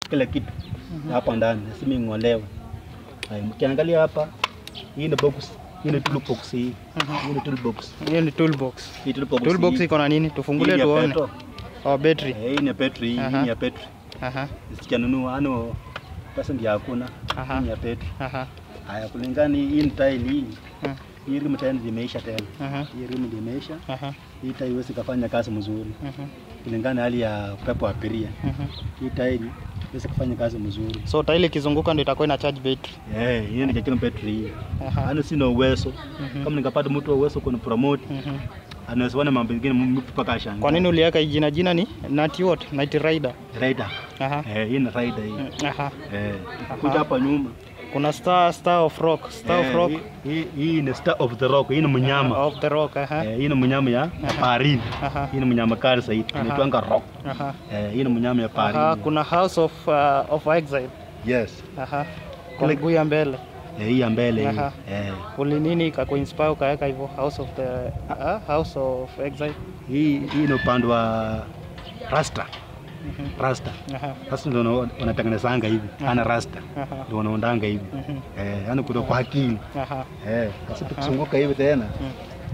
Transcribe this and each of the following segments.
kila kitu hapa ndani, lazima ing'olewe. Haya, mkiangalia hapa, hii ni box, hii ni toolbox hii. Hii ni toolbox. Hiyo ni toolbox. Hii toolbox. Toolbox hii- iko na nini? hii Tufungulie ni ya tuone. petrol. Oh, battery. Eh, Hii ni ya petri, hii hii Aha. ni ya petri. Aha. Sijanunua ano pesa ndio hakuna. Aha. Hii ni ya petri. Aha. Haya, kulingana hii ni tile hii. Hmm. Hii rim tena imeisha tena. Aha. Hii rim ndio imeisha. Aha. Hii tile iwezi kufanya kazi mzuri Mhm. kulingana na hali ya upepo wa abiria. Mhm. Hii tile iwezi kufanya kazi mzuri. So taili ikizunguka ndio itakuwa ina charge battery. Eh, hii ni chakula petri hii. Aha. Ano sina uwezo. Mhm. Kama ningepata mtu wa uwezo kuna promote, Mhm. anaweza ona mambo mengine mtu mpaka ashangaa. Kwa nini uliweka jina jina ni Nati what? Night Rider. Rider? Aha. Eh, hii ni rider hii. Mm, Aha. Eh, kuja hapa nyuma. Kuna Star Star of Rock. Star of Eh, Rock. hii- Hii hii ni Star of the Rock. Hii ni mnyama. Of the Rock. Aha. Eh, hii ni mnyama ya ya baharini. Aha. Hii ni mnyama kali zaidi. Aha. Inaitwanga rock. Aha. Eh, hii ni mnyama ya Aha, baharini. kuna House of uh, of Exile. Yes. Aha. Kwa Kile- mguu ya mbele. Eh, hii ya mbele hii. Aha. Eh, Uli nini ikakuinspire ukaweka hivyo House of the uh, House of Exile. hii hii ni upande wa Rasta. Mhm. Rasta. Aha. Rasta ndio wana- wanatengenezanga hivi. Ana Rasta. Aha. Ndio wanaondanga hivi. Mhm. Eh, yani kutoka kwa akili. Aha. Eh, sasa tukizunguka hivi tena Mm.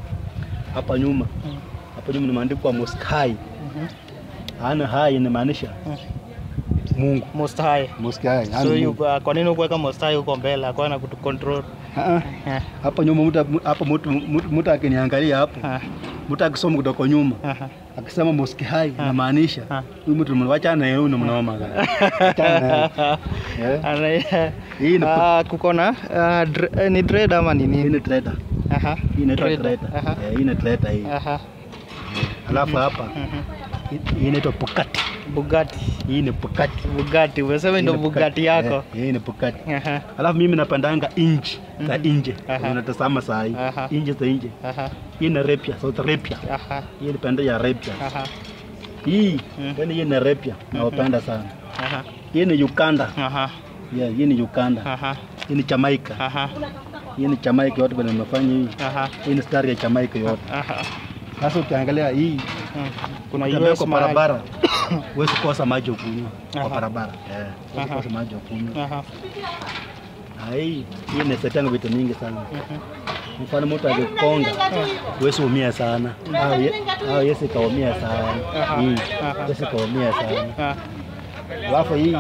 hapa nyuma. Mm. Hapa nyuma nimeandikwa Moskai. Mhm. Ana hai inamaanisha Mm. Mungu. Most High. Moskai. So you, uh, kwa nini ukuweka Most High huko mbele? Akwa na kutu control. Ah, Eh. hapa nyuma mtu hapa mtu mtu- mtu akiniangalia hapo Ah. mtu akisoma kutoka nyuma Aha. akisema moski hai inamaanisha Ah. huyu mtu mwacha na yeye ni mnoma kana. Achana naye. Eh, Ana- Hii ni Ah, kuko na ah, dre- eh, ni dread ama ni hii nini? ni trader. Aha. Hii inaitwa Trader. trader. Aha. Eh, hii ni trader hii. Aha. Alafu hapa Mhm. hii- hii inaitwa Bugatti. Bugatti. Hii ni Bugatti. Bugatti. Umesema Hii ndio ni Bugatti yako. Eh, hii ni Bugatti. Aha. Alafu mimi napandanga inji za Mhm. nje. Aha. Unatazama saa hii. Aha. Inji za nje. Aha. Hii ni Arabia, Saudi Arabia. Aha. Hii ni pande ya Arabia. Aha. Hii, Mhm. yani hii ni Arabia. Nawapenda sana. Aha. Hii ni Uganda. Aha. Yeah, hii ni Uganda. Aha. Hii ni Jamaica. Aha. Hii ni Jamaica yote bwana nimefanya hii. Aha. Hii ni stari ya Jamaica yote. Aha. Sasa ukiangalia hii Mm. Kuna utembea US kwa mahali. barabara huwezi kosa maji ya kunywa Aha. kwa barabara. Eh, huwezi Aha. kosa maji ya kunywa. Aha. Na hii hii inasaidia vitu mingi sana. Mhm. Mfano mtu akikonga huwezi umia sana. Au ye- au yesi kaumia sana. Aha. Hii Aha. yesi kaumia sana. Ah, Alafu hii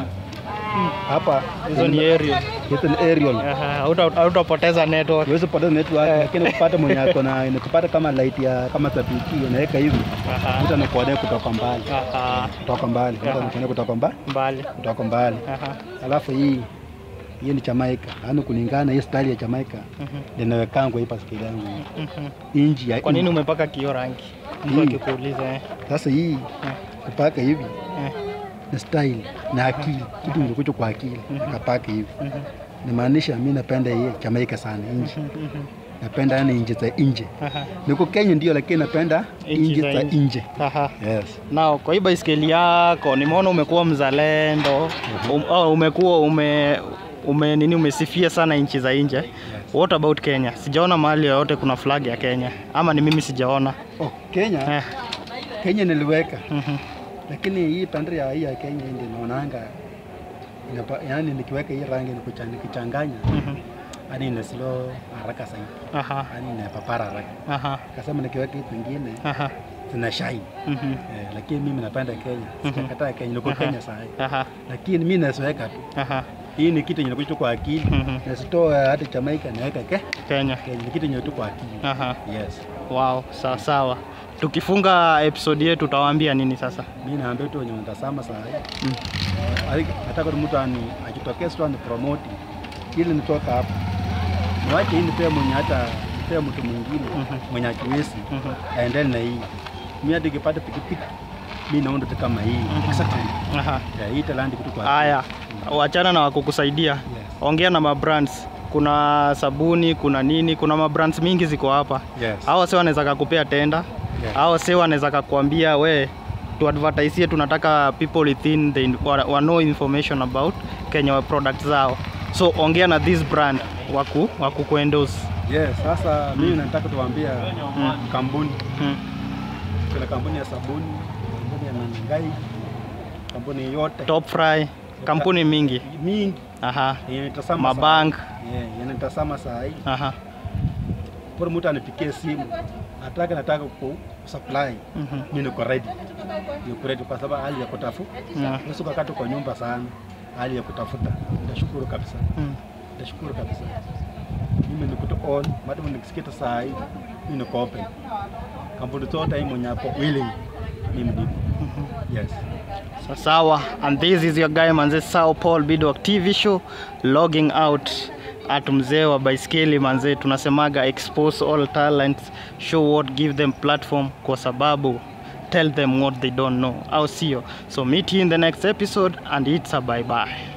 hapa Hizo ni aerial. hizo ni aerial. Aha. Hauta- Hautapoteza network. Huwezi kupata network lakini kupata mwenye ako na inakupata kama light ya kama sabiki unaweka hivi Aha. mtu anakuonea kutoka mbali Aha. kutoka mbali mtu Aha. anakuonea kutoka mbali Mbali. kutoka mbali Aha. alafu hii hii ni Jamaica yaani kulingana hii style ya Jamaica Mhm. linawekangwa hii paskeli yangu Mhm. inji ya Kwa nini inji. umepaka kio rangi? Mtu Hii. akikuuliza eh. sasa hii Eh. kupaka hivi Eh. ni style na akili kitu nilikuja kwa akili nikapaka hivi Mhm. nimaanisha mi napenda hii Jamaica sana inji Mhm. napenda yani inji za nje Aha. niko Kenya ndio lakini napenda Inji inji za za nje. nje Aha. yes Nao kwa hii baiskeli yako nimeona umekuwa mzalendo. Um, oh, umekuwa ume ume nini umesifia sana nchi za nje. What about Kenya? Sijaona mahali yoyote kuna flag ya Kenya. Ama ni mimi sijaona. oh, Kenya Eh. Kenya niliweka Mhm. lakini hii pandri ya hii ya Kenya ndio naonanga inapa, yani nikiweka hii rangi nikucha- nikichanganya Mhm. hadi ina slow haraka zaidi Aha. yani inapapara haraka Aha. kasema nikiweka hii pengine Aha. zina shine Mhm. eh, lakini mimi napenda Kenya sijakataa Kenya niko Aha. Kenya saa hii Aha. lakini mimi naziweka tu Aha. hii ni kitu yenye nakuja kwa akili Mhm. nasitoa hata Jamaica naweka ke Kenya. Kenya ni kitu yenye tu kwa akili Aha. yes Wow, sawa sawa. Tukifunga episode yetu utawaambia nini sasa? mimi naambia tu wenye wanatazama saa hii Mm. Ali- nataka tu mtu ani ajitokeze tu ani promote ili nitoka hapa niwache hii nipee mwenye hata nipee mtu mwingine Mhm. mwenye akiwezi Mhm. aendele na hii mi hata ikipata pikipiki mi naunda tu kama hii exactly Aha. Ya, hii talandi kitu kwa Haya, wachana na wakukusaidia. Yes. Ongea na mabrands. Kuna sabuni, kuna nini, kuna mabrands mingi ziko hapa. Yes. Hao wase wanaweza kakupea tenda. Yes. Hao wase wanaweza kakuambia we tu advertise tunataka people within the wa, wa know information about Kenya products zao. So ongea na this brand waku waku kuendorse. Yes, sasa mimi nataka tuwaambia Mm. kampuni Mm. kuna kampuni ya sabuni kampuni ya Nangai kampuni yote Top fry. kampuni mingi mingi aha yanitazama mabank saa- yeah, yanitazama saa hii aha bora mtu anipigie simu atake nataka ku supply mhm, mimi niko ready niko ready kwa sababu hali ya kutafuta yeah, Yesu kakati kwa nyumba sana hali ya kutafuta nitashukuru kabisa mm, nitashukuru kabisa mimi niko to on madam nikisikita saa hii mimi niko open kampuni zote hii mwenye hapo willing mimi nipo mhm. yes So, sawa and this is your guy manze Sao Paul Bidwak TV show logging out at mzee wa baiskeli manze tunasemaga expose all talents show what give them platform kwa sababu tell them what they don't know au sio so meet you in the next episode and it's a bye bye